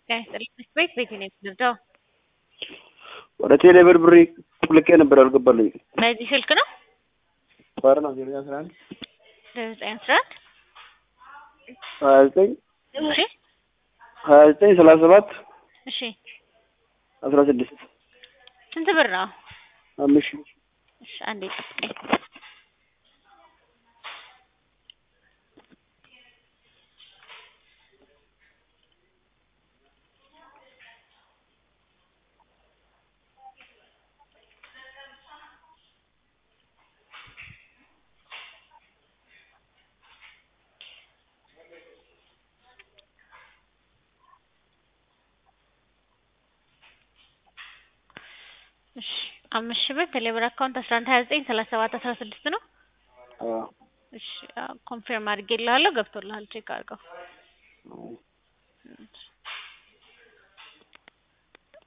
ጤና ይስጥልኝ ቤት ቤት ነው የምትደርደው? ወደ ቴሌ ብር ብር ልኬ ነበር አልገባልኝ። በዚህ ስልክ ነው ባር ነው ዜሮ አስራ አንድ ዘጠኝ አስራ አንድ ሀያ ዘጠኝ እሺ ሀያ ዘጠኝ ሰላሳ ሰባት እሺ አስራ ስድስት ስንት ብር ነው? አምስት ሺህ እሺ አንዴ ጠብቀኝ። እሺ አምስት ሺህ ብር ቴሌብር አካውንት አስራ አንድ ሀያ ዘጠኝ ሰላሳ ሰባት አስራ ስድስት ነው። አዎ እሺ ኮንፊርም አድርጌልሃለሁ ገብቶልሃል ቼክ አድርገው።